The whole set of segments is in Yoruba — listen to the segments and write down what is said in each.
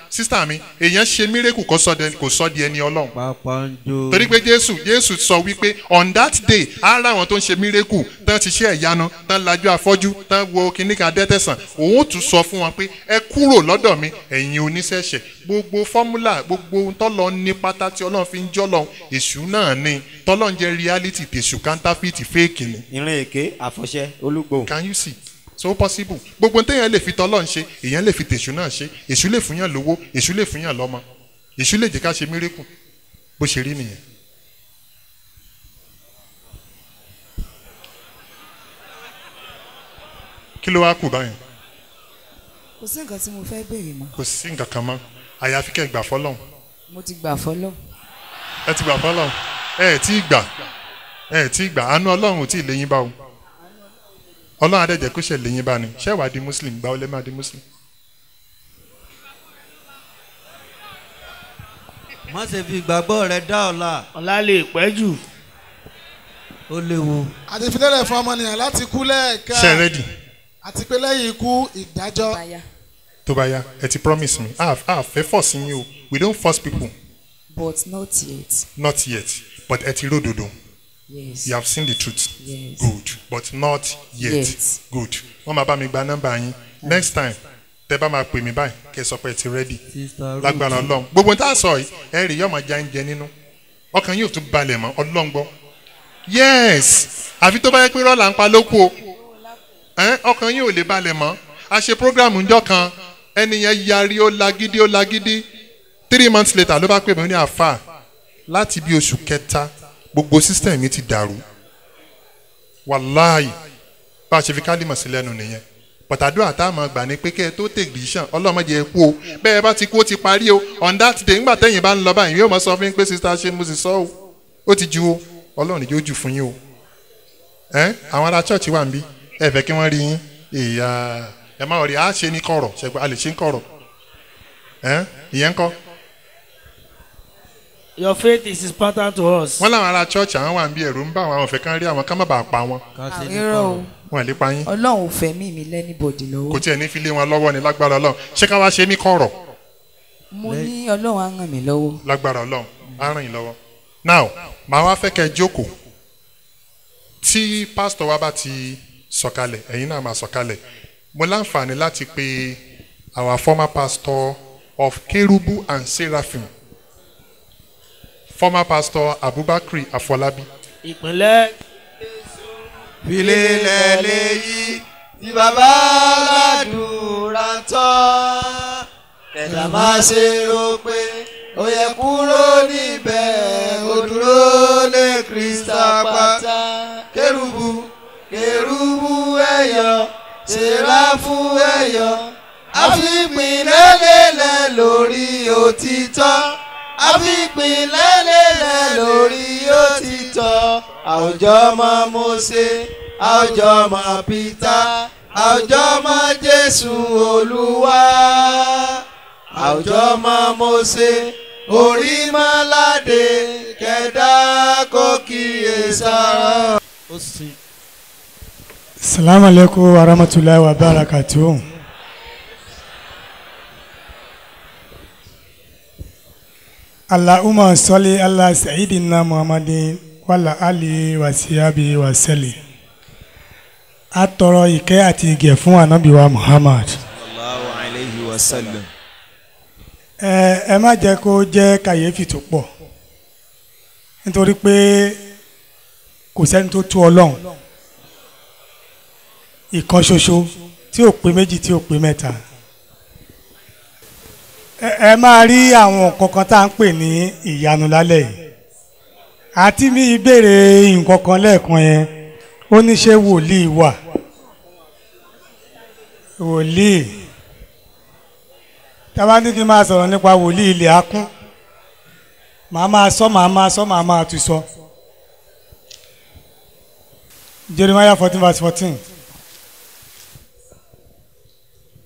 sísítà mi èèyàn ṣe mírèkù kó sọ di- kò sọ di ẹni ọlọ́run pápá ń jó. torí pé jésù jésù sọ wípé on that day ara àwọn tó ń ṣe mírèkù tán ti ṣe ẹ̀yánu tán lajú afọ́jú tán wo kíní kan dẹ́tẹ̀sán òun ó tún sọ fún wọn pé ẹ kúrò lọ́dọ̀ mi ẹ̀yin oníṣẹ̀ṣẹ̀ gbogbo fọ́múlà gbogbo ohun tọ́lọ ní pátá tí ọlọ́run fi ń jọ́lọ èṣù náà ni tọ́lọ́ ń jẹ́ reality tèṣù counterfeit fake ni ìrìn èké àfọ̀ṣẹ olúgbò. can you see so possible gbogbo téèyàn lè fi tọ́lọ́ ń ṣe èèyàn lè fi tèṣù náà ṣe èṣù lè fún yàn lówó èṣù lè fún yàn lọ́mọ èṣù lè jẹ́ ká ṣe mírèkù bó ṣe rí nìyẹn. kí ló wá kù báyìí kò sí nǹkan tí mo fẹ́ béèrè mọ́ kò sí nǹkan kan mọ́ àyàfi kẹ́ ẹ gbà fọ́lọ́hún mo ti gbà fọlọ́ ẹ ti gbà fọ́lọ́hún ẹ ẹ tí ì gbà ẹ ẹ tí ì gbà àánú ọlọ́run ò tí ì léyìn bá o ọlọ́run adẹ́jẹ́ kó ṣe léyìn bá ni ṣé wàá di muslim gbà ó lẹ́ máa di muslim. má ṣe fi ìgbàgbọ́ rẹ dá ọ̀la ọ̀la lè pẹ́ jù. ó léwu. àti ìfilélẹ̀ fún ọmọnìyàn láti kú lẹ́ẹ̀kan ṣe rẹ́dì àti pé lẹ́yìn ikú ìdájọ́ báyà tó bá yá ẹ ti promise me ah ah fẹ́ force yín o we don't force people but not yet not yet but ẹ ti ródòdó yes you have seen the truth yes good but not yet Yet. good wọ́n máa bá mi gba nọ́mbà yín next time tẹ bá máa pè mí báyìí kẹ́ ẹ sọ pé ẹ ti ready sista ruth lágbára ọlọ́run gbogbo tá a sọ yìí ẹ rí yọmọ já ń jẹ nínú ọkàn yóò tún balẹ̀ mọ́ ọlọ́run gbọ́ yes àfi tó bá yẹ pé rọ́ọ̀là ń pa lóko o Ẹ́n, ọkàn yóò lè balẹ̀ mọ́ a ṣe programu ńjọ́ kan ẹni yẹn yarí ó lagídí ó lagídí three months later ló bá pè mí ní àfà láti bí oṣù kẹta gbogbo system mi ti dàrú wàláì bá a ṣe fi kálímọ̀ sí lẹ́nu nìyẹn pàtàdúrà tá a máa gbà ní pé kẹ́ ẹ tó take decision ọlọ́mọdé ẹ kú o bẹ́ẹ̀ bá ti kú ó ti parí o on that day ńgbà tẹ́yìn bá ń lọ báyìí yóò mọ sọ fún yín pé sista ṣe mo sì sọ o ó ti ju o ọlọ́run yóò jù fún yín o ẹ àwọn ará church wà ń bí ẹ fẹ́ kí wọ́n rí yín ìyá ẹ má rí a ṣe ní kọ̀rọ̀ ṣẹ̀gbọ́n a lè ṣe ní kọ̀rọ̀ ẹ ìyẹn ń kọ́ your faith is important to us. wọ́n láwọn ará church àwọn wà ń bí ẹ̀rù ń bá àwọn àwọn òfẹ́ kan rí àwọn ká má bàa pa wọn ká ṣe ní irọ́ o kọ̀rọ̀. wọn lè pa yín ọlọ́run ò fẹ́ mí mi lẹ́nìbọ̀dì kò lọ́wọ́ tiẹ̀ ní fi lé wọn lọ́wọ́ ni lágbára ọlọ́run ṣé ká wá ṣe ní kọ̀rọ̀ mo ní ọlọ́run á ràn mí lọ́wọ́ lágbára ọlọ́run á ràn yín lọ́wọ́ now màá wá fẹ́ kẹ́ ẹ jókòó tí pásítọ̀ wa bá ti sọ̀kalẹ̀ ẹ̀yin náà máa sọ̀kalẹ̀ mo láǹfààní láti pe our former pastor of kerubu and seraphim former pastor abubakar afolabi ìpínlẹ̀ filélẹ̀ léyìí tí bàbá aládùúrà tán kẹ̀dá má ṣe rò pé ó yẹ kúrò níbẹ̀ ó dúró lé kírísítà pátá kérúbù kérúbù ẹ̀yọ̀ sèráfù ẹ̀yọ̀ àfipínlẹ́lẹ́lẹ́ lórí òtítọ́ àfipínlẹ́lẹ́lẹ́ lórí òtítọ́ àwùjọ ọmọ Mósè àwùjọ ọmọ Pítà àwùjọ ọmọ Jésù Olúwa àwùjọ ọmọ Mósè orí mọ́ládé kẹ̀dá kó kíyèsára. ó sì salamu alaikum wa rahmatulahi wa barakatuhu. allahumma salli ala sayyidina muhammadin wala ali wa siyabi wa sali. a tọrọ ìkẹ́ àti ìgẹ̀ fún anabi wa muhammad. sallallahu alayhi wa sallam. ẹ ẹ má jẹ́ kó jẹ́ kàyéfì tó pọ̀ nítorí pé kò sẹ́ni tó tó ọlọ́run ìkan ṣoṣo tí ò pé méjì tí ò pé mẹ́ta ẹ ẹ máa rí àwọn nǹkan kan tá à ń pè ní ìyanu lálẹ́ yìí àti mi ìbéèrè nǹkan kan lẹ́ẹ̀kan yẹn ó ní ṣé wòlíì wà wòlíì tábà ní kí n máa sọ̀rọ̀ nípa wòlíì ilẹ̀ akún màá máa sọ màá máa sọ màá máa tún sọ Jeremiah fourteen verse fourteen.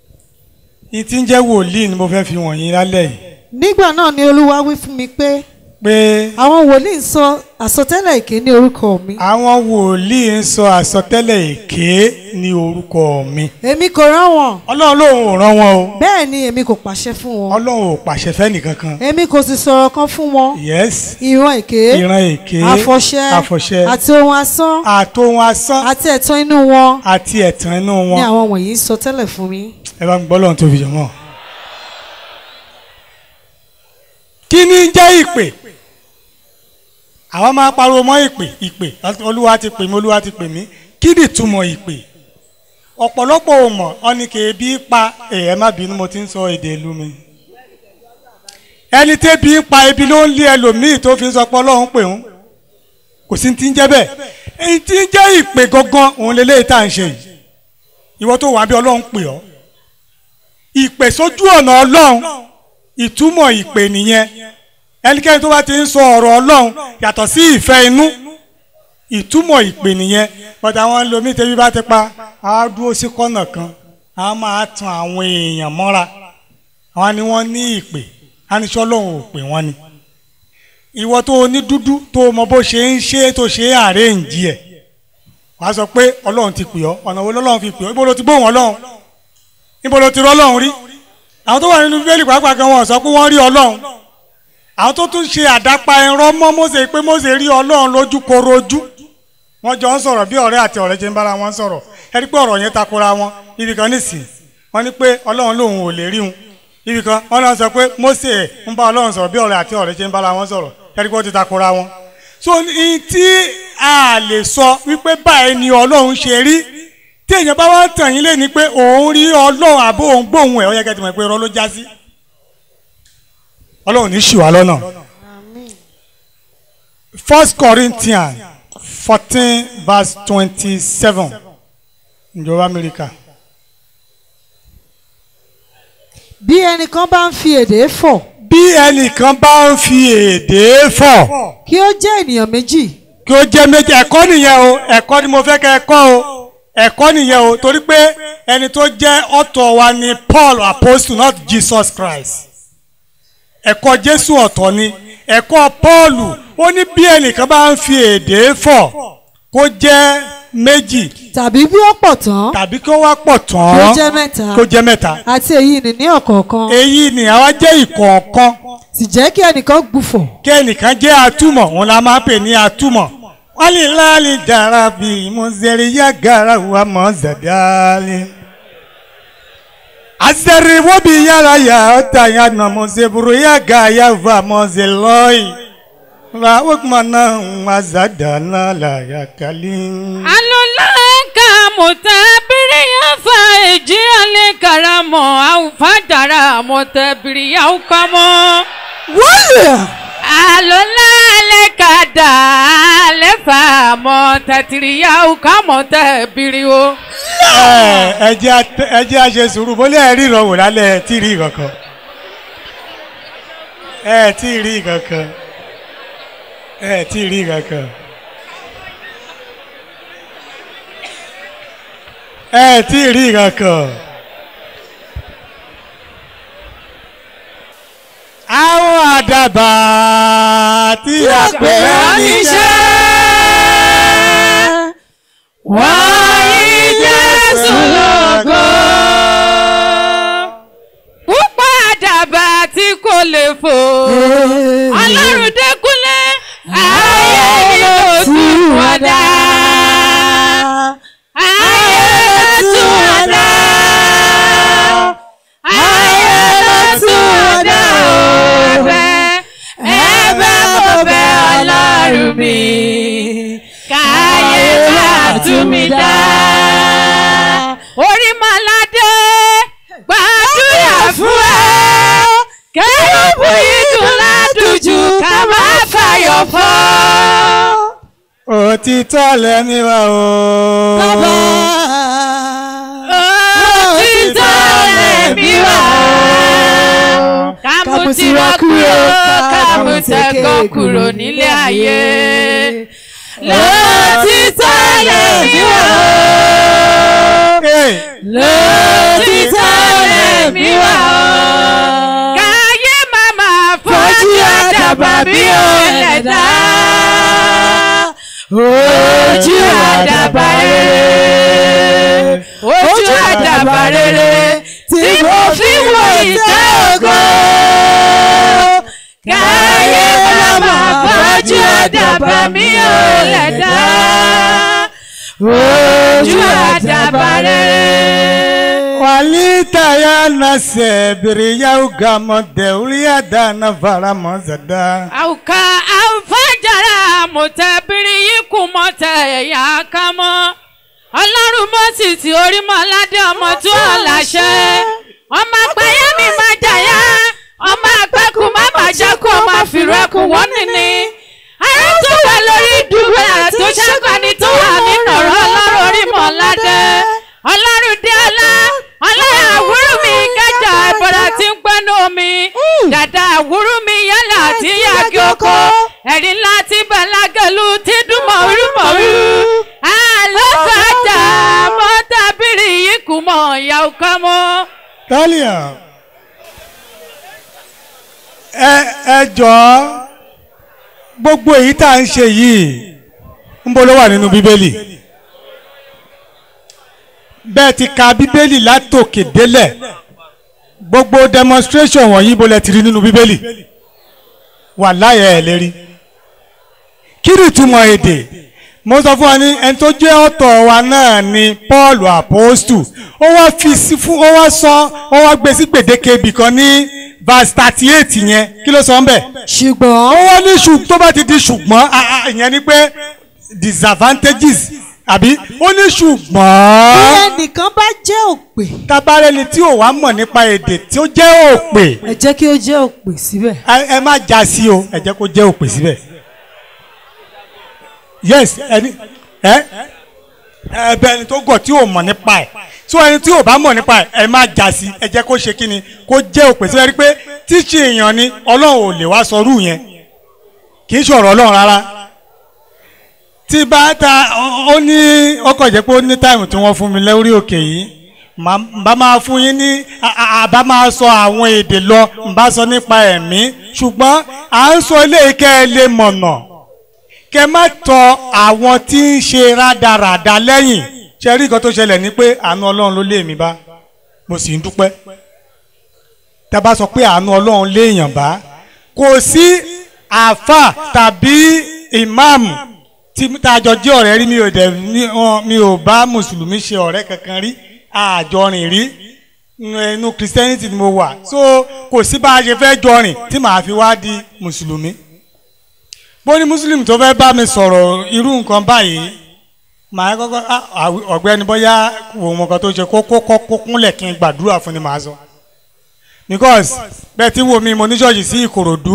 ní tí ń jẹ́ wòlíì ni mo fẹ́ fi wọ̀nyí lálẹ́ yìí. nígbà náà ni olúwa wí fún mi pé pé àwọn wòlíì ń sọ àsọtẹ́lẹ̀ èké ní orúkọ mi. àwọn wòlíì ń sọ àsọtẹ́lẹ̀ èké ní orúkọ mi. èmi kò rán wọn. ọlọ́run lòun ò rán wọn o. bẹ́ẹ̀ ni èmi kò pàṣẹ fún wọn. ọlọ́run ò pàṣẹ fẹ́ nìkankan. èmi kò sì sọ̀rọ̀ kan fún wọn. yes. ìran èké. ìran èké. àfọ̀ṣẹ. àfọ̀ṣẹ. àti ohun asán. àtohun asán. àti ẹ̀tàn inú wọn. àti ẹ̀tàn inú wọn. ní àwọn wọ̀nyí ń sọ tẹ́lẹ̀ fún mi. ẹ bá ń gbọ́ lọ́run tó fi jọ mọ́. kí ni ń jẹ́ ìpè àwọn máa pariwo mọ́ ìpè ìpè olúwa ti pè mí olúwa ti pè mí kí ni ìtumọ̀ ìpè ọ̀pọ̀lọpọ̀ ò mọ̀ ọ́ni kì í bí pa ẹ̀ má bínú mo ti ń sọ èdè ìlú mi ẹni tẹ́bi ń pa ebi ló ń lé ẹlòmíì tó fi ń sọ pé ọlọ́run pè ń kò sí ti ń jẹ́ bẹ́ẹ̀ èyí tí ń jẹ́ ìpè gangan òun lélẹ́yìí tá à ń ṣe yìí ìwọ tó wà bí ọlọ́run pè ọ́ ìpè sójú ọ̀nà ọlọ́run ìtumọ̀ ìpè nìyẹn ẹnikẹ́ni tó bá ti ń sọ ọ̀rọ̀ ọlọ́run yàtọ̀ sí ìfẹ́ inú ìtumọ̀ ìpè nìyẹn bọ́dà àwọn lomi tẹ́bí bá ti pa á dúró sí kọ́nà kan á máa tan àwọn èèyàn mọ́ra àwọn ni wọ́n ní ìpè aníṣọ́ ọlọ́run ò pè wọ́n ni ìwọ tó o ní dúdú tó o mọ bó ṣe ń ṣe tó ṣe é àrẹ́ǹjì ẹ̀ wàá sọ pé ọlọ́run ti pè ọ́ ọ̀nà wo lọ́lọ́run fi pè ọ́ ibo ló ti bóun ọlọ́run ibo ló ti rọ́ ọlọ́run rí àwọn tó wà nínú bíbélì pàápàá gan wọn sọ pé wọ́n rí ọlọ́run àwọn tó tún ṣe àdápa ẹran mọ́ Mósè pé Mósè rí ọlọ́run lójú korojú wọ́n jọ ń sọ̀rọ̀ bí ọ̀rẹ́ àti ọ̀rẹ́ ṣe ń bára wọn sọ̀rọ̀ ẹ rí pé ọ̀rọ̀ yẹn takora wọn ibì kan nísìn wọ́n ní pé ọlọ́run lòun ò lè rí wọn ibì kan wọ́n náà sọ pé Mósè ń bá ọlọ́run sọ̀rọ̀ bí ọ̀rẹ́ àti ọ̀rẹ́ ṣe ń bára wọn sọ̀rọ̀ ẹ rí pé ó ti takora wọn. so ní tí a lè sọ wípé báyìí ni ọlọ́run ṣe rí tí èèyàn bá wá tàn yín lé ní pé òun rí ọlọ́run àbó òun gbóhùn ẹ̀ ó yẹ kẹ́ ti mọ̀ pé irọ́ ló já sí ọlọ́run ní ṣì wá lọ́nà. First Corinthians fourteen verse twenty-seven ìjọba Amẹ́ríkà. bí ẹnìkan bá ń fi èdè fọ̀. bí ẹnìkan bá ń fi èdè fọ̀. kí ó jẹ́ ènìyàn méjì. kí ó jẹ́ méjì ẹ̀kọ́ nìyẹn o ẹ̀kọ́ ni mo fẹ́ kẹ́ ẹ kọ́ o ẹ̀kọ́ nìyẹn o torí pé ẹni tó jẹ́ ọ̀tọ̀ wa ni Paul apostle not Jesus Christ ẹ̀kọ́ Jésù ọ̀tọ̀ ni ẹ̀kọ́ Pọ́ọ̀lù ó ní bí ẹnìkan bá ń fi èdè fọ̀ kó jẹ́ méjì. tàbí bí ó pọ̀ tán. tàbí kí ó wá pọ̀ tán. kó jẹ́ mẹ́ta. kó jẹ́ mẹ́ta. àti èyí ni ní ọ̀kọ̀ọ̀kan. èyí ni àwa jẹ́ ìkọ̀ọ̀kan. sì jẹ́ kí ẹnìkan gbùfọ̀. kí ẹnìkan jẹ́ atúmọ̀ òun la máa pè ní atúmọ̀. wálé láàlì dára bí mọ̀nsẹ̀rì yá gara wa mọ̀ zàdálì. azẹ̀rì wọ́n bí yàrá yà ọ́ta yà nà mọ̀nsẹ̀bùrù yà gà yà va mọ̀nsẹ̀ lọ́yì. Wa ukmana wazadana la yakalin. alulaka mutabiri yafa eji ale karamo au fadara mutabiri au kamo. wọ́lẹ̀. alulale kada ale fa mutatiri au kamo tabiri o. ẹ ẹ jẹ́ ẹ jẹ́ àṣẹ sùúrù bólú ẹ rí ìrọ̀wò lálẹ́ ẹ tí ì rí kankan ẹ tí ì rí kankan ẹ tí ì rí kankan ẹ tí ì rí kankan. àwọn àdàbà tí a pè é níṣẹ́ wáyé jésù lógo. púpọ̀ àdàbà tí kò lè fò. ọlọ́run dẹ́kunlé ayé ni kò tún wọ́dà. ayé tún wọ́dà. ayé ló tún wọ́dà ọ̀fẹ́. ẹ̀bẹ̀ kò bẹ̀ ọlọ́run mi. káyé bá tún mi dá. orí mọ́ládé gbàdúrà fún ẹ. kẹ́rùbù yìí dùn ládùjù ká má fàyọ̀ fọ́. òtítọ́ lẹ́mí wa o. bàbá. òtítọ́ lẹ̀mí wá. kámú tirọ́ kúrò kámú tẹ̀kọ́ kúrò nílé ayé. lòtítọ́ lẹ̀mí wá. lòtítọ́ lẹ̀mí wá. káyé màmá fojú àdàbà àdàbà bí ó ẹlẹ́dá ojú àdàbà rere ojú àdàbà rere tí mo fi wo ìtẹ́ ògo káyé bàbá bójú àdàbà mi ò lẹ̀dá ojú àdàbà rere. Walitaya na sebiriya ugamo deulia dana vara mozada. Auka alfajara mọ̀tẹ́bìrì yìí kù mọ̀tẹ́ ẹ̀yà ká mọ́. Ọlọ́run mọ́sì tí orí mọ́ ládé ọmọ tó ọ̀làṣẹ. Ọmọ àgbáyé mi máa jàyà. Ọmọ àgbẹ̀kù má bàjẹ́ kó o máa fìrọ̀ ẹkùn wọ́n nìní. Ààrẹ tó wà lórí ìdúró tó ṣàkànní tó wà nínú ọ̀rọ̀ ọlọ́run orí mọ́ ládé. Ọlọ́run dé ọlá. Ọlọ́run àwúrú mi kájà ìbọ̀dà tí ń gbẹ́nu omi. Dàda àwúrú mi yálà àti yàgì oko. Ẹ̀rí ńlá ti bàlágẹ̀lú ti dún mọ̀rú mọ̀rú. Àlọ́kọ̀ọ́jà mọ́tàbírì yìí kù mọ̀ ìyá ọkọ mọ́. Talia. Ẹ ẹ jọ̀ọ́ gbogbo èyí tá à ń ṣe yìí ń bọ́ ló wà nínú Bíbélì. Bẹ́ẹ̀ ti ka Bíbélì látòkè délẹ̀ gbogbo demonstration wọ̀nyí bó lẹ ti rí nínú Bíbélì wà láyé ẹ̀ lérí. Kí ni ìtumọ̀ èdè? mo sọ fún wa ní ẹni tó jẹ́ ọ̀tọ̀ wa náà ni Paul apostu ó wá fi sí fún ó wá sọ ó wá gbé sí gbèdéke ibì kan ní verse thirty eight yẹn kí ló sọ ń bẹ̀. ṣùgbọ́n. ó wá ní ṣùgbọ́n tó bá ti di ṣùgbọ́n ah, ah, ìyẹn ni pé disadvantages àbí ó ní bí ṣùgbọ́n ẹnìkan bá jẹ́ òpè. tabarẹni tí ò wá mọ̀ nípa èdè tí ó jẹ́ òpè ẹ jẹ́ kí ó jẹ́ òpè síbẹ̀. ẹ ẹ má já sí o ẹ jẹ́ kó jẹ́ òpè síbẹ̀ yes ẹni ẹ ẹ bẹ ẹni tó gọ̀ tí ò mọ̀ nípa ẹ̀ tí ẹni tí ò bá mọ̀ nípa ẹ̀ ẹ má já sí ẹ jẹ́ kó ṣe kí ni kó jẹ́ òpè síbẹ̀ rí pé tíṣe èèyàn ni ọlọ́run ò lè wá sọrú yẹn kì í ṣọ̀rọ̀ ọlọ́run rárá tí bá ta ó ní ọkọ̀ jẹ́ pé ó ní táìmù tí wọ́n fún mi lórí òkè yìí màá bá máa fún yín ní à- à- àbá máa sọ àwọn èdè lọ ń bá sọ nípa ẹ̀mí ṣùgbọ́n à ń sọ eléyìí kẹ́ ẹ lè mọ̀nà kẹ́ má tọ àwọn tí ń ṣe rádaràda lẹ́yìn ṣe rí nǹkan tó ṣẹlẹ̀ ní pé àánú ọlọ́run ló lé mi bá mo sì ń dúpẹ́ tá a bá sọ pé àánú ọlọ́run léèyàn bá kò sí àáfà tàbí ìmáàmù tí tá a jọ jẹ́ ọ̀rẹ́ rí mi ò dẹ̀ ní wọn- mi ò bá mùsùlùmí ṣe ọ̀rẹ́ kankan rí àjọrìn rí Nínú- inú christianity ni mo wà so kò sí bá a ṣe fẹ́ jọrìn tí màá fi wá di mùsùlùmí bó ní mùsùlùmí tó fẹ́ bá mi sọ̀rọ̀ irú nǹkan báyìí màá kọ́kọ́ ah, àwí- ọ̀gbẹ́ni bóyá wò wọn kan tó ṣe kó kó kó kó kúnlẹ̀ kí n gbàdúrà fún ni màá sọ because bẹ́ẹ̀ tí wo mi mo ní ṣọ́ọ̀ṣì sí ìkòròdú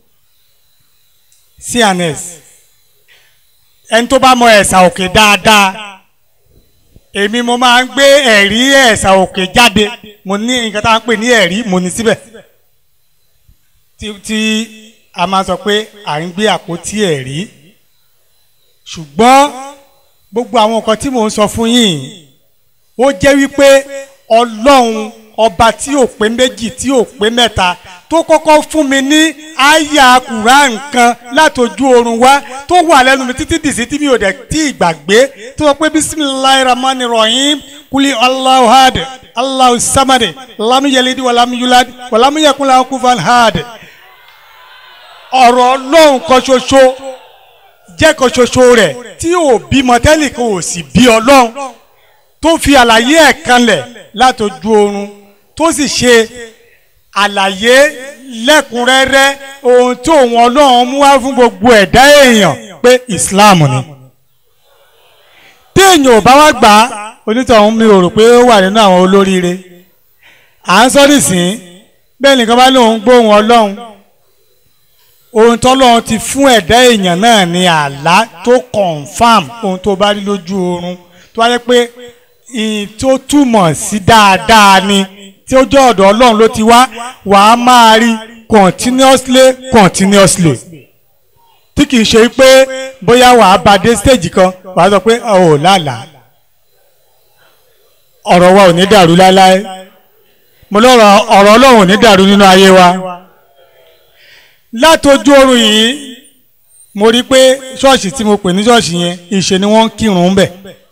cns ẹni tó bá mọ ẹ̀sà òkè dáadáa èmi mo máa ń gbé ẹ̀rí ẹ̀sà òkè jáde mo ní nǹkan tá à ń pè ní ẹ̀rí mo ní síbẹ̀ tí tí a máa sọ pé à ń gbé àpótí ẹ̀rí ṣùgbọ́n gbogbo àwọn nǹkan tí mò ń sọ fún yín ó jẹ́ wípé ọlọ́run ọba tí ò pé méjì tí ò pé mẹ́ta tó kọ́kọ́ fún mi ní àyà Quran kan látọjú oorun wá tó wà lẹ́nu mi títí dìsí tí mi ò dẹ̀ tí ì gbàgbé tó sọ pé bisimilayi rahmani rahim kuli allahu had allahu samadi lamu yelidi walamu yuladi walamu yakula kufan had ọ̀rọ̀ ọlọ́run kan ṣoṣo jẹ́ kan ṣoṣo rẹ̀ tí ò bímọ tẹ́lẹ̀ kan ò sì bí ọlọ́run tó fi àlàyé ẹ̀ kanlẹ̀ látọjú oorun tó sì ṣe àlàyé lẹ́kùnrẹ́rẹ́ ohun tí òun ọlọ́run mú wá fún gbogbo ẹ̀dá èèyàn pé Islam ni téèyàn ò bá wá gbà á onítọ̀hún mi ò rò pé ó wà nínú àwọn olóríire à ń sọ nísìn bẹ́ẹ̀ nìkan bá lóun gbóhùn ọlọ́run ohun tọ́lọ́run ti fún ẹ̀dá èèyàn náà ní àlá tó confam ohun tó bá rí lójú oorun tó wáyé pé ìyìn tó túmọ̀ sí dáadáa ni tí ó jẹ́ ọ̀dọ̀ ọlọ́run ló ti wá wàá máa rí continuously continuously tí kìí ṣe pé bóyá wàá bá dé stage kan wàá sọ pé ọ̀ ò lálàá ọ̀rọ̀ wa ò ní dàrú láéláé mo lọ́rọ̀ ọ̀rọ̀ ọlọ́run ò ní dàrú nínú ayé wa látọjú oorun yìí mo rí i pé ṣọ́ọ̀ṣì tí mo pè ní ṣọ́ọ̀ṣì yẹn ìṣe ni wọ́n ń kírun ń bẹ̀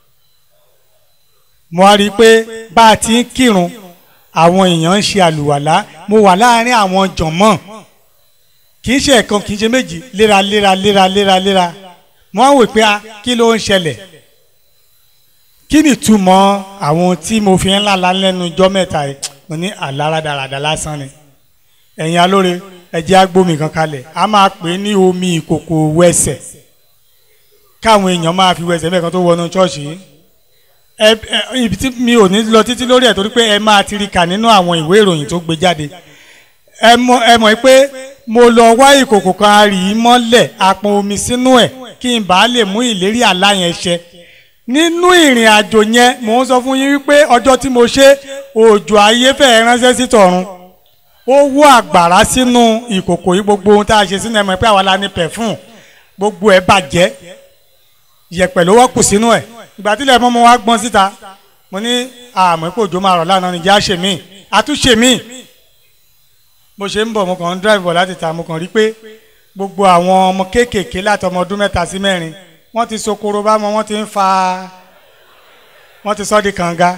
mo wá rí i pé bá a ti ń kírun àwọn èèyàn ń ṣe àlùwàlá mo wà láàárín àwọn jọ̀mọ́ kì í ṣe ẹ̀kan kì í ṣe méjì léraléra léraléra léra mo wá wò pé a kí ló ń ṣẹlẹ̀ kí ni ìtumọ̀ àwọn tí mo fi ń lálá lẹ́nu ijọ́ mẹ́ta yìí mo ní àláradàradà lásán ni ẹ̀yin alóore ẹ̀jẹ̀ agbómi kan kalẹ̀ a máa pè é ní omi ìkòkò wẹsẹ̀ káwọn èèyàn máa fi wẹsẹ̀ mẹ́kan tó wọnú ṣọ́ọ̀ṣì yìí ẹ ẹ ibi tí mi ò ní lọ títí lórí ẹ̀ torí pé ẹ máa ti rí kà nínú àwọn ìwé ìròyìn tó gbé jáde ẹ mọ̀ ẹ mọ̀ pé mo lọ wá ìkòkò kan rì í mọ́lẹ̀ àpọn omi sínú ẹ̀ kí n bàa lè mú ìlérí àlá yẹn ṣẹ nínú ìrìn àjò yẹn mò ń sọ fún yín wípé ọjọ́ tí mo ṣe òjò ayé fẹ́ẹ́ ránṣẹ́ sí tọ̀run ó wó àgbàrá sínú ìkòkò yìí gbogbo ohun tá a ṣe sínú ẹ̀ mọ̀ pé àwa la ní pẹ̀fún gbogbo ẹ̀ bàjẹ́ yẹ̀pẹ̀ ló wọ́pù sínú ẹ̀ ìgbà tí ilẹ̀ mọ́ mo wá gbọ́n síta mo ní àmọ́ pé òjò máa rọ̀ lánàá ní já ṣe mí àtúnṣe mí bó ṣe ń bọ̀ mo kàn ń drive bọ̀ láti ta mo kàn rí pé gbogbo àwọn ọmọ kéékèèké láti ọmọ ọdún mẹ́ta sí mẹ́rin wọ́n ti sokoro bá wọn wọ́n ti ń fa wọ́n ti sọ́ di kànga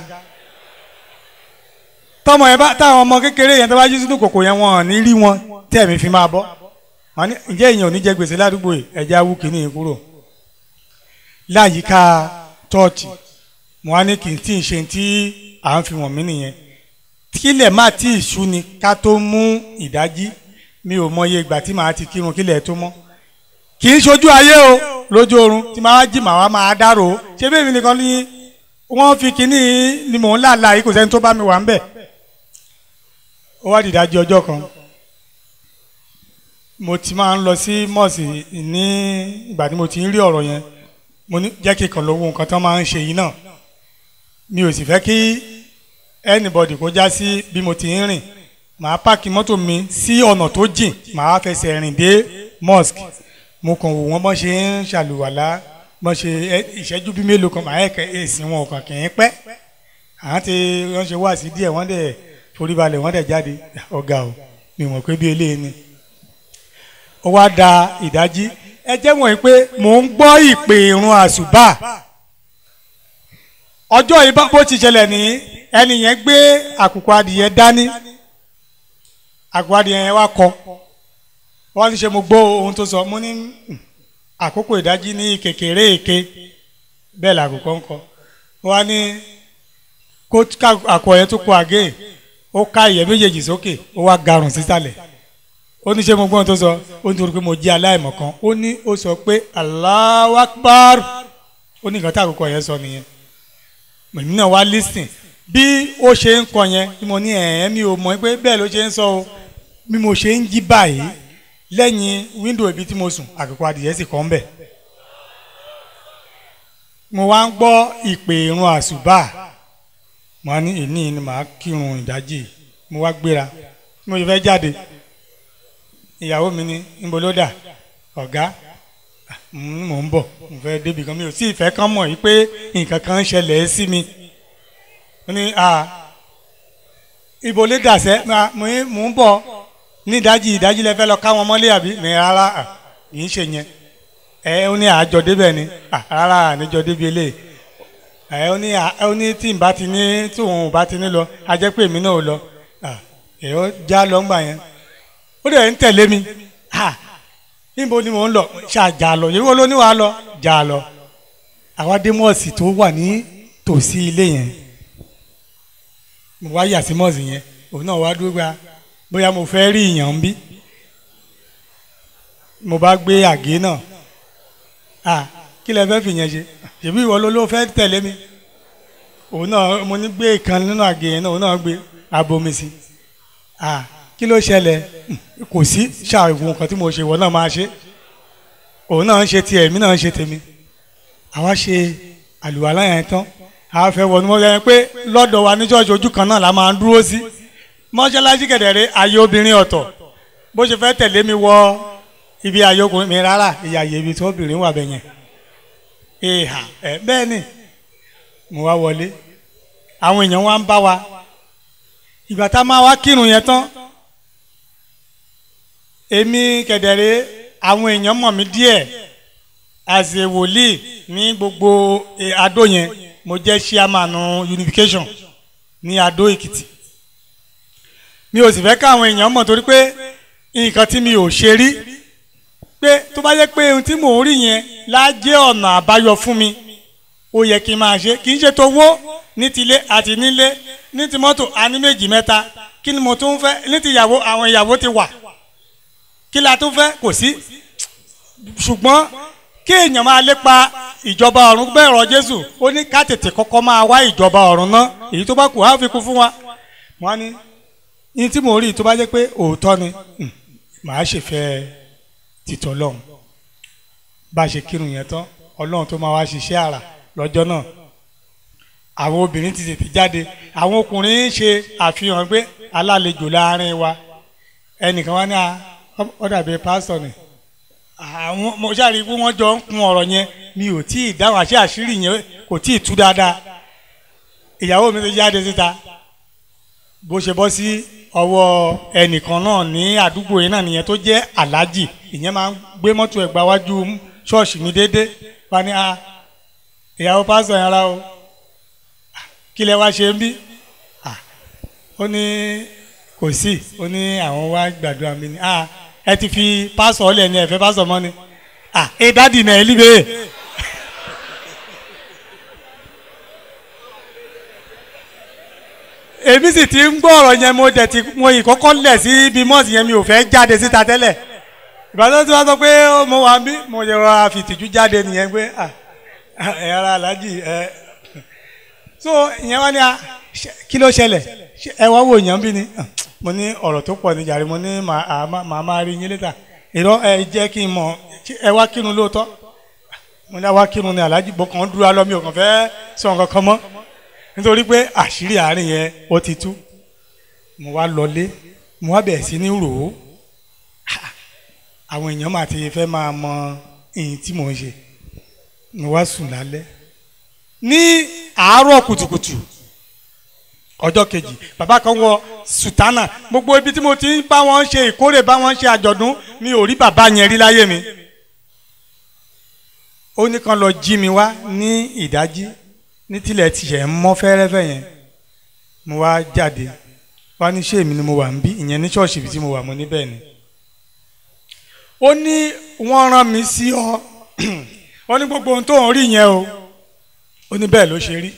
tọmọ yẹn bá táwọn ọmọ kékeré yẹn tó bá jí sínú kòkò yẹn wọn ò ní rí wọn tẹ̀mí fi máa bọ́ wọn ní ǹjẹ́ èèyàn ò ní jẹ gbèsè ládùúgbò yìí ẹ̀jẹ̀ awú kìíní yìí kúrò láyìíká tọ́ọ̀tì mo wá ní kì í tí ì ṣe tí à ń fi wọ̀n mí nìyẹn kílẹ̀ má tí ì sú ni ká tó mú ìdájí mi ò mọye ìgbà tí màá ti kírun kílẹ̀ tó mọ́ kì í ṣojú ayé o lójú oorun tí màá jí màá wá máa dárò ó ṣé bẹ́ẹ̀ mi nìkan ní wọ́n fi kínní ni mò ń làlà yìí kò sẹ́ni tó bá mi wà ń bẹ̀ ó wá dìdájí ọjọ́ kan mo ti máa ń lọ sí mọ́ọ̀sì ní ìgbà tí mo ti ń rí ọ̀rọ̀ yẹn mo ní jẹ́ kí kan lówó nǹkan tó máa ń ṣe yìí náà mi ò sì fẹ́ kí anybody kó já sí bí mo ti ń rìn màá pààkì mọ́tò mi sí ọ̀nà tó jìn màá fẹsẹ̀ rìn dé mosque mo kàn wò wọ́n bọ́n ṣe ń ṣàlùwàlá bọ́n ṣe ìṣẹ́jú bí mélòó kan màá ẹ̀kẹ́ èsì wọn kàn kì í pẹ́ àwọn ti wọ́n ṣe wá sí díẹ̀ wọ́n dẹ̀ forí balẹ̀ wọ́n dẹ̀ jáde ọ̀gá o mi mọ̀ pé bí eléyìí ni ó wá da ìdájí ẹ jẹ́ wọ̀nyí pé mò ń gbọ́ ìpè irun àṣùbà ọjọ́ yìí bó ti ṣẹlẹ̀ ní ẹni yẹn gbé àkùkọ adìyẹ dání àkùkọ adìyẹ yẹn wá kọ wọ́n ti ṣe mo gbọ́ ohun tó sọ mo ní àkókò ìdájí ní kékeré èké bẹ́ẹ̀ làkùkọ ń kọ wọ́n ní kó àkọ yẹn tó kọ àgé ó ká ìyẹ́ méjèèjì sókè ó wá garùn sísàlẹ̀ ó ní ṣe mo gbọ́n tó sọ ó ní torí pé mo jẹ́ aláìmọ̀kan ó ní ó sọ pé Allahu Akbar ó ní nǹkan tí àkókò yẹn sọ nìyẹn èmi náà wá lísìn bí ó ṣe ń kọ yẹn bí mo ní ẹ̀ẹ́n mi ò mọ̀ pé bẹ́ẹ̀ ló ṣe ń sọ o bí mo ṣe ń jí báyìí lẹ́yìn wíńdò ibi tí mo sùn àkókò adìyẹ sì kọ́ ń bẹ̀ mo wá ń gbọ́ ìpè irun àṣùbà mo ní ìní ni màá kírun ìdájì mo wá gbéra mo fẹ́ jáde ìyàwó mi ní níbo ló dà ọ̀gá mò ń bọ̀ mo fẹ́ débi kan mi ò sí ìfẹ́ kan mọ̀ yìí pé nǹkan kan ń ṣẹlẹ̀ sí mi ó ní à ibo lè dàsẹ́ mò ń bọ̀ ní ìdájí ìdájí lẹ fẹ́ lọ káwọn mọ́lé àbí ní rárá kì í ṣe yẹn ẹ ó ní àjọ débẹ̀ ni rárá àníjọ débi eléyìí ẹ ó ní ó ní tí n bá ti ní tí òun ò bá ti ní lọ a jẹ́ pé èmi náà ò lọ ẹ ó já lọ́ngbà yẹn ó dẹ̀ ń tẹ̀lé mi níbo ni mò ń lọ ṣàjà lọ yìí wọ́n ló ní wàá lọ jà lọ àwa dé mọ́ọ̀sì tó wà ní tòsí ilé yẹn mo wá yà sí mọ́ọ̀sì yẹn òun náà wá dúró gba bóyá mo fẹ́ rí ìyàn ń bí mo bá gbé àgé náà à kí lẹ fẹ́ fi yẹn ṣe ṣèbí ìwọ ló ló fẹ́ tẹ̀lé mi òun náà mo ní gbé ìkan nínú àgé yẹn náà òun náà gbé abomi sí à kí ló ṣẹlẹ̀ kò sí ṣàìwò nǹkan tí mo ṣe ìwọ náà máa ṣe òun náà ń ṣe tiẹ̀ èmi náà ń ṣe tèmi àwa ṣe àlùwàlá yẹn tán àwa fẹ́ wọnú mọ́ yẹn pé lọ́dọ̀ wa ní ṣọ́ọ̀ṣì ojú kan náà la máa ń dúró sí mọ́ṣáláṣí kẹ̀dẹ̀rẹ́ ayé obìnrin ọ̀tọ̀ bó ṣe fẹ́ tẹ̀lé mi wọ ibi ayé ọkùnrin mi rárá ìyàyè ibi tí obìnrin wà bẹ̀ yẹn ìhà ẹ bẹ́ẹ̀ ni mo wá wọlé àwọn èèyàn wa ń bá wa ìgbà tá a máa wá kírun yẹn tán èmi kẹ̀dẹ̀rẹ́ àwọn èèyàn mọ̀ mí díẹ̀ as a wòlíì ní gbogbo eh, adó yẹn mo jẹ́ chairman unification ní adó èkìtì mi ò sì fẹ́ káwọn èèyàn mọ̀ torí pé nǹkan tí mi ò ṣe rí pé tó bá yẹ pé ohun tí mò ń rí yẹn lájẹ́ ọ̀nà àbáyọ fún mi ó yẹ kí n máa ṣe kì í ṣe tó wó ní tilé àti nílé ní ti mọ́tò àní méjì mẹ́ta kí ni mo tún fẹ́ ní ti ìyàwó àwọn ìyàwó ti wà kí la tún fẹ́ kò sí ṣùgbọ́n kí èèyàn máa lépa ìjọba ọ̀run bẹ́ẹ̀ rọ Jésù ó ní ká tètè kọ́kọ́ máa wá ìjọba ọ̀run náà èyí tó bá kù á fi kún fún wa wọ́n á ní ní tí mo rí tó bá jẹ́ pé òótọ́ ni hmm, màá ṣèfẹ́ títọ́ lọ́hùn bá a ṣe kírun yẹn tán ọlọ́run tó máa wá ṣiṣẹ́ àrà lọ́jọ́ náà àwọn obìnrin ti tètè jáde àwọn ọkùnrin ń ṣe àfihàn pé alálejò láàrin wa ẹnìkan wá ní a ó dàbí pásítọ̀ ni àwọn mo ṣáà rí i pé wọ́n jọ ń kun ọ̀rọ̀ yẹn mi ò tí ì dáhùn àṣẹ àṣírí yẹn kò tí ì tú dáadáa ìyàwó mi ti jáde síta bó ṣe bọ́ sí ọwọ́ ẹnìkan náà ní àdúgbò yẹn náà nìyẹn tó jẹ́ aláàjì ìyẹn máa ń gbé mọ́tò ẹ̀ gba wájú ṣọ́ọ̀ṣì mi déédéé wá ní a ìyàwó pásítọ̀ yẹn ara o kí lẹ wá ṣe ń bí Ah, ó ní kò sí ó ní àwọn wá gbàdúrà mi ni ah ẹ ti fi pásítọ̀ ọ̀lẹ̀ ni ẹ fẹ́ pásítọ̀ mọ́ ni ah ẹ dádì náà ẹ líbe. èmi sì ti ń gbọ́ ọ̀rọ̀ yẹn mo dẹ̀ ti mo ìkọ́kọ́ lẹ̀ sí ibi mọ́ọ̀sì yẹn mi ò fẹ́ jáde síta tẹ́lẹ̀ ìbátan tí wọ́n sọ pé ó mo wà bí mo yẹ rọra fìtìjú jáde nìyẹn pé ah ẹ ara aláàjì ẹ so ìyẹn wá ní a ṣe- kí ló ṣẹlẹ̀ Ṣé ẹ wá wò yàn bí ni Ah, mo ní ọ̀rọ̀ tó pọ̀ ní jàre mo ní màá à, má- màá máa rí yín létà ìrọ ẹ jẹ́ kí n mọ̀ ṣé ẹ wá kírun lóòótọ́ mo ní àwa kírun ní aláàjì bó kàn ń dúró alọ́ mi ò kàn fẹ́ sọ nǹkan kan mọ́ nítorí pé àṣírí àárín yẹn ó ti tú mo wá lọlé mo wá bẹ̀rẹ̀ sí ní rò ó àwọn èèyàn máa ti fẹ́ máa mọ èyí tí mò ń ṣe mo wá sùn lálẹ́ ní àárọ̀ kùtùkùtù ọjọ́ kejì bàbá kan wọ sùtánà gbogbo ibi tí mo ti ń bá wọn ṣe ìkórè bá wọn ṣe àjọ̀dún mi ò rí bàbá yẹn rí láyé mi ó ní kan lọ jí mi wá ní ìdájí ní tilẹ̀ tiẹ̀ ń mọ́ fẹ́rẹ́fẹ́ yẹn mo wá jáde wá ní ṣé èmi ni mo wà ń bí ìyẹn ní ṣọ́ọ̀ṣì ibi tí mo wà mo ní bẹ́ẹ̀ ni ó ní wọ́n rán mi sí ọ ó ní gbogbo ohun tó ń rí yẹn o ó ní bẹ́ẹ̀ ló ṣe rí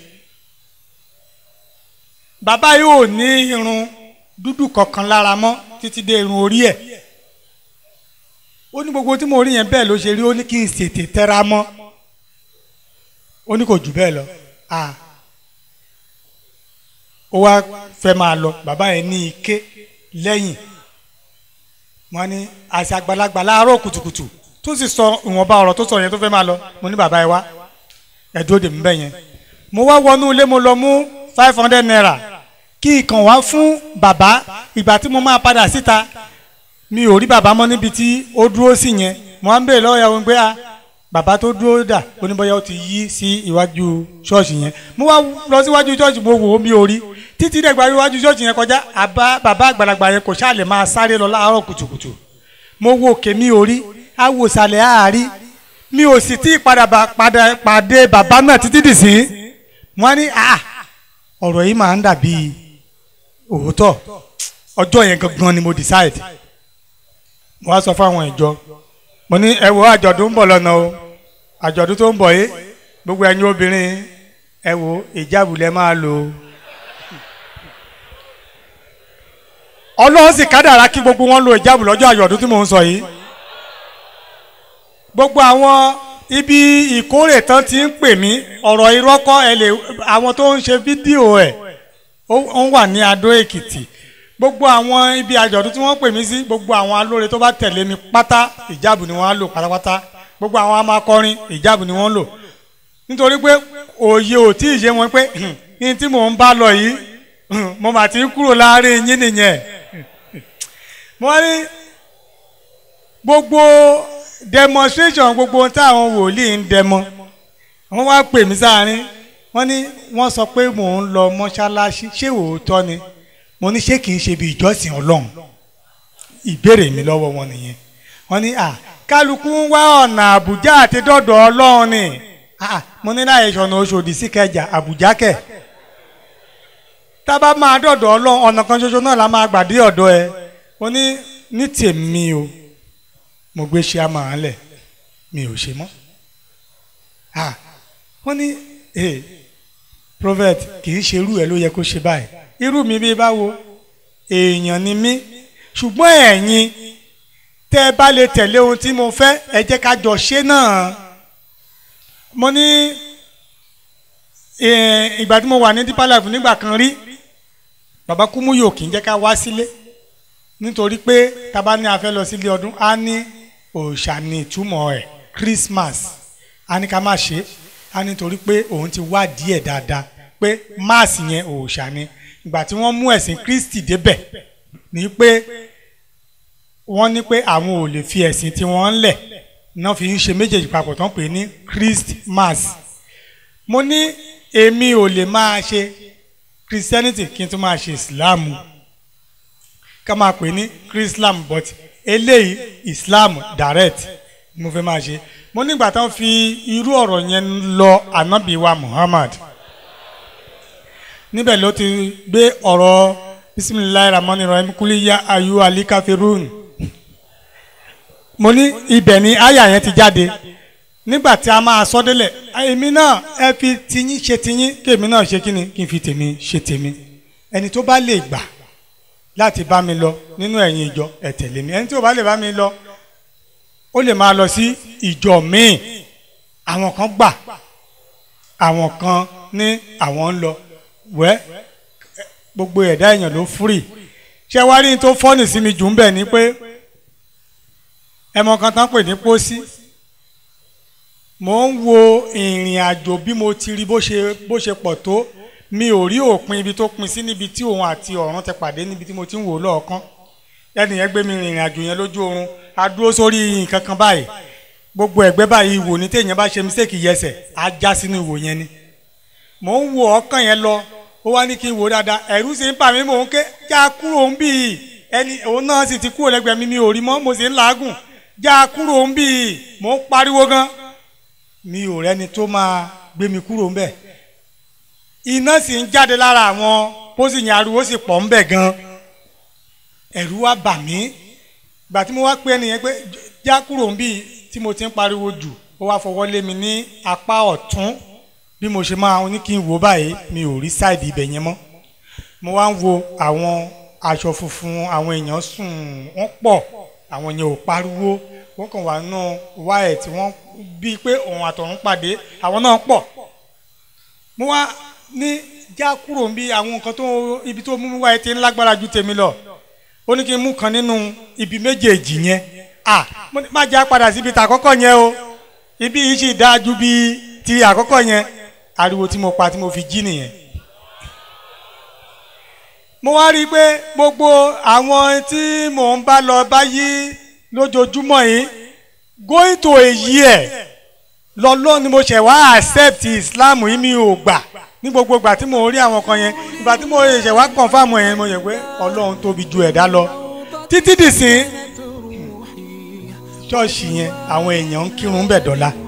bàbá yóò ní irun dúdú kankan lára mọ́ títí dé irun orí ẹ̀ ó ní gbogbo tí mo rí yẹn bẹ́ẹ̀ ló ṣe rí ó ní kí n ṣètè tẹra mọ́ ó ní kò jù bẹ́ẹ̀ lọ ah ó wá fẹ́ máa lọ bàbá yẹn ní ike lẹ́yìn wọ́n ní àṣà àgbàlagbà láàárọ̀ kùtùkùtù tó sì sọ ìwọ̀nba ọ̀rọ̀ tó sọ yẹn tó fẹ́ máa lọ mo ní bàbá yẹn wá ẹ dúró dè mí bẹ́ẹ̀ yẹn mo wá wọnú ilé mo lọ mú five hundred naira kí ìkàn wá fún bàbá ìgbà tí mo máa padà síta mi ò rí bàbá mọ́ níbi tí ó dúró sí yẹn mo á ń bèèrè lọ́wọ́ ìyàwó pé a bàbá tó dúró dà oníbọ̀yà ó ti yí sí iwájú ṣọ́ọ̀ṣì yẹn mo wá lọ síwájú ṣọ́ọ̀ṣì mo wò ó mi ò rí títí dẹ̀gbà iwájú ṣọ́ọ̀ṣì yẹn kọjá àbá bàbá àgbàlagbà yẹn kò ṣáà lè máa sáré lọ láàárọ̀ kùtùkùtù mo wo òkè mi ò rí awòsàlẹ̀ àárí mi ò sì tí ì padà bá- padà pàdé bàbá náà títí dì sí wọ́n ní ah ọ̀rọ̀ yìí máa ń dàbí òótọ́ ọjọ́ yẹn gangan ni mo decide mo wá sọ fáwọn ìjọ mo ní ẹ wo àjọ̀dún ń bọ̀ lọ́nà o àjọ̀dún tó ń bọ̀ yìí gbogbo ẹ̀yin obìnrin ẹ wo ìjáàbù lẹ máa lò ó ọlọ́run sì kádàrá kí gbogbo wọn lo ìjáàbù lọ́jọ́ àjọ̀dún tí mò ń sọ yìí gbogbo àwọn ibi ìkórè tán ti ń pè mí ọ̀rọ̀ irọ́ kọ́ ẹ lè àwọn tó ń ṣe fídíò ẹ̀ ó ó ń wà ní Adó Èkìtì gbogbo àwọn ibi àjọ̀dún tí wọ́n pè mí sí gbogbo àwọn alóore tó bá tẹ̀lé mi pátá ìjáàbù ni wọ́n á lò pátápátá gbogbo àwọn amakọrin ìjáàbù ni wọ́n ń lò nítorí pé òye ò tí ì ṣe wọn pé ní tí mò ń bá lọ yìí mo mà ti ń kúrò láàrin yín nìyẹn mo wá ní gbogbo demonstration gbogbo ohun táwọn wòlíì ń dẹmọ wọ́n wá pè mí sáárín wọ́n ní wọ́n sọ pé mò ń lọ mọ́ṣáláṣí ṣé òótọ́ ni mo ní ṣé kìí ṣe bí ìjọsìn Ọlọ́run ìbéèrè mi lọ́wọ́ wọn nìyẹn wọ́n ní à kálukú ń wá ọ̀nà àbújá àti dọ́dọ̀ ọlọ́run ni Ah, mo ní láyé ìṣọ̀nà oṣòdì sí kẹjà àbújá kẹ̀ tábà máa dọ̀dọ̀ ọlọ́run ọ̀nà kan ṣoṣo náà la máa gbà dé ọ̀dọ̀ ẹ mo ní ní tèmi o mo gbé ṣe àmàràn lẹ̀ mi ò ṣe mọ́ Ah, wọ́n ní eh, prophet kì í ṣe irú ẹ̀ ló yẹ kó ṣe báyìí irú mi bí báwo èèyàn ni mí ṣùgbọ́n ẹ̀yin tẹ́ ẹ bá lè tẹ̀lé ohun tí mo fẹ́ ẹ jẹ́ ká jọ ṣe náà mo ní eh, ìgbà tí mo wà ní deeper life nígbà kan rí bàbá kúmúyò kì í jẹ́ ká wá sílé nítorí pé tábà ní a fẹ́ lọ sílé ọdún á ní òòṣà ní ìtumọ̀ ẹ̀ Christmas á ní ká má ṣe é á nítorí pé òun ti wá díẹ̀ dáadáa pé máàsì yẹn òòṣà ni ìgbà tí wọ́n mú ẹ̀sìn Kristi débẹ̀ ní pé wọ́n ní pé àwọn ò lè fi ẹ̀sìn tí wọ́n ń lẹ̀ náà fi ń ṣe méjèèjì papọ̀ tán pè ní Christmas mo ní èmi ò lè máa ṣe Christianity kí n tún máa ṣe Islam ká máa pè ní Chrislam but eléyìí Islam direct mo fẹ́ máa ṣe mo nígbà tán fi irú ọ̀rọ̀ yẹn lọ ànábì wa Muhammad níbẹ̀ ló ti gbé ọ̀rọ̀ bisimilayi ramani rahim kuliya ayu alikafirun mo ní ibẹ̀ ni àyà yẹn ti jáde nígbà tí a máa sọ délẹ̀ èmi náà ẹ fi tiyín ṣe tiyín kí èmi náà ṣe kíni kí n fi tèmi ṣe tèmi ẹni tó bá lè gbà láti bá mi lọ nínú ẹ̀yin ìjọ ẹ tẹ̀lé mi ẹni tó bá lè bá mi lọ ó lè máa lọ sí ìjọ míì àwọn kan gbà àwọn kan ní àwọn ń lọ wẹ́ gbogbo ẹ̀dá èèyàn ló fúrì ṣé wá rí n tó fọ́nì sí mi jù ń bẹ̀ ni pé ẹmọ kan tán pè ní pósí mò ń wo ìrìn àjò bí mo ti rí bó ṣe bó ṣe pọ̀ tó mi ò rí òpin ibi tó pin sí níbi tí òun àti ọ̀run ti pàdé níbi tí mo ti ń wò lọ́ọ̀kan ẹnìyẹn gbé mi rìnrìn àjò yẹn lójú oorun a dúró sórí nǹkan kan báyìí gbogbo ẹ̀gbẹ́ báyìí ìwò ní téèyàn bá ṣe mistake yẹsẹ̀ á já sínú ìwò yẹn ni mò ń wo ọkàn yẹn lọ ó wá ní kí n wò dáadáa ẹ̀rù sì ń bà mí mò ń ké já kúrò ń bì í ẹni òun náà sì ti kúrò lẹ́gbẹ̀ẹ́ mi mi ò rí mọ́ mo sì ń làágùn já kúrò ń bì í mò ń pariwo gan mi ò rẹ́ni tó máa gbé mi kúrò ń bẹ̀ iná sì ń jáde lára àwọn pósì yẹn ariwo sì pọ̀ ń bẹ̀ gan ẹ̀rù wá bà mí gbà tí mo wá pé ẹnìyẹn pé já kúrò ń bì í tí mo ti ń pariwo jù ó wá fọwọ́ lé mi ní apá ọ̀tún bí mo ṣe máa ní kí n wò báyìí mi ò rí sáìdì ibẹ̀ yẹn mọ́ mo wá ń wo àwọn aṣọ funfun àwọn èèyàn sùn wọ́n pọ̀ àwọn yẹn ò pariwo wọ́n kàn wá nù wáyẹ̀ tí wọ́n bíi pé òun àtọ̀run pàdé àwọn náà pọ̀ mo wá ní já kúrò bí àwọn nǹkan tó ibi tó mú mi wáyé ti ń lágbára ju tèmi lọ ó ní kí n mú kan nínú ibi méjèèjì yẹn à má já padà síbi tàkọ́kọ́ yẹn o ibi yìí sì dáa ju bí ti àkọ́kọ́ yẹn ariwo tí mo pa tí mo fi jí nìyẹn mo wá rí i pé gbogbo àwọn tí mò ń bá lọ báyìí lójoojúmọ́ yìí going to a year lọ́lọ́ ni mo ṣẹ̀ wá accept Islam yìí mi ò gbà ní gbogbo ìgbà tí mo rí àwọn kan yẹn ìgbà tí mo ṣẹ̀ wá confirm yẹn mo yẹ pé Ọlọ́run tóbi ju ẹ̀dá lọ títí dìsín ṣọ́ọ̀ṣì yẹn àwọn èèyàn ń kírun bẹ̀ dọ́là